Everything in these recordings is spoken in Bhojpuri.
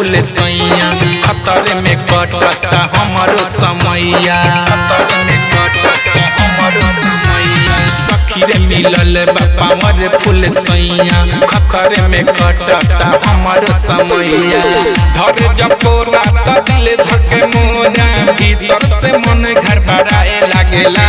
फूल सैया खतर में कटता हमारो समैया खतर में कटता हमारो समैया सखी रे मिलल बा पावर फूल सैया खखर में कटता हमारो समैया धर जपोरा त दिल धके मोरा भीतर से मन घर भराए लागेला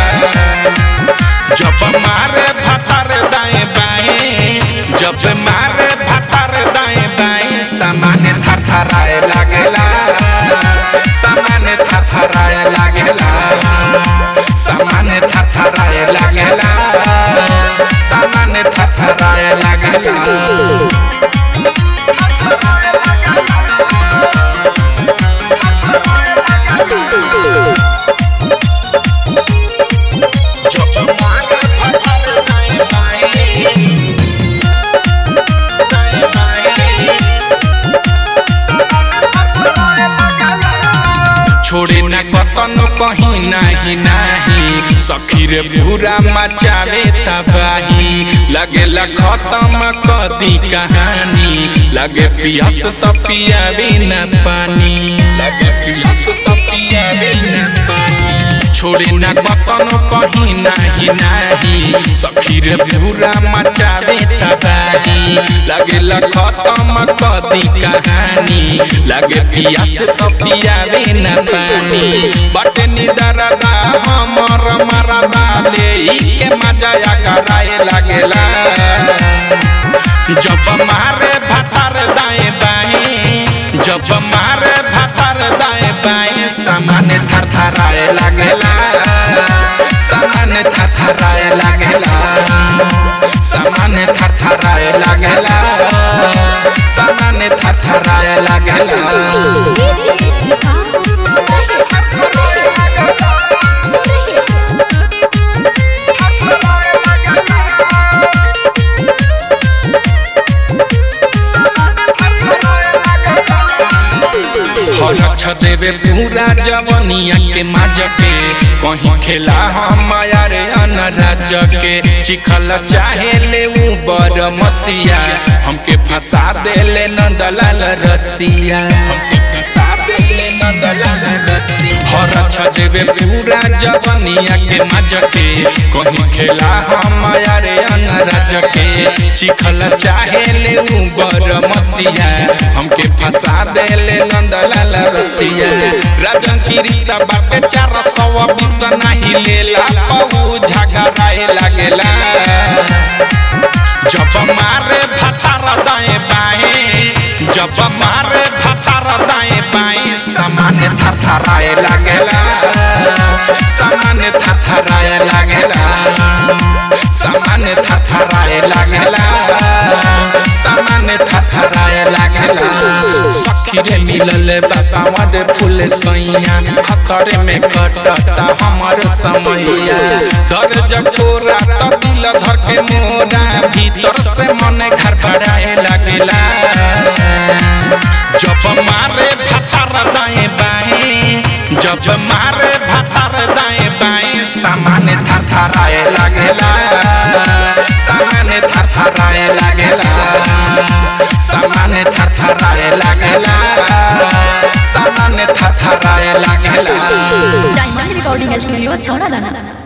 जब मारे भथर दाएं बाएं जब मारे भथर दाएं बाएं सामान थरथराए लागेला सामान थरथराए लागेला सामान थरथराए लागेला सामान थरथराए लागेला जब मारे भथर दाएं बाएं दाएं बाएं छोड़े न कतनो कहीं नाही नाही सखी रे पूरा मचावे तबाही लगे खत्म कदी कहानी लगे पियास त पियावे न पानी लगे पियास त पियावे न पानी छोड़े न कतनो कहीं नाही नाही सखी रे पूरा मचावे तबाही लगे खत्म कदी कहानी लगे पियास त पियावे न पानी बटे निदरदा हमर मरदा ले के मजा कराए लागेला जब मारे भथर दाएं बाएं जब मारे भथर दाएं बाएं सामान थरथराए लागेला सामान थरथराए लागेला सामान थरथराए लागेला सामान थरथराए लागेला हरक्ष देवे पूरा जवनिया के माज के कहीं खेला हम रे अनराज के चिखल चाहे ले ऊ बर मसिया हमके फंसा देले नंदलाल रसिया हमके फंसा देले नंदलाल रसिया हरक्ष देवे पूरा जवनिया के माज के कहीं खेला हम रे अनराज के चिखल चाहे ले ऊ बर मसिया हमके फंसा देले नंदलाल रसिया राजन की सभा पे चार सौ बीस नहीं लेला बहु झगड़ाए लागेला जब मारे भथर दाएं बाएं जब मारे भथर दाएं बाएं सामान थरथराए लागेला सामान थरथराए लागेला सामान थरथराए लागेला सामान थरथराए लागेला सखीरे मिलल बाबा वड फूल सैया खखरे में कटता हमर समैया दर जकोरा त दिल धर के मोरा भीतर से मन घर भराए लागेला जब मारे भथर दाएं बाएं जब मारे भथर दाएं बाएं सामान थरथराए लागेला सामान थरथराए लागेला सामान थरथराए लागेला सामान थरथराए लागेला डायमंड रिकॉर्डिंग स्टूडियो छौड़ा दाना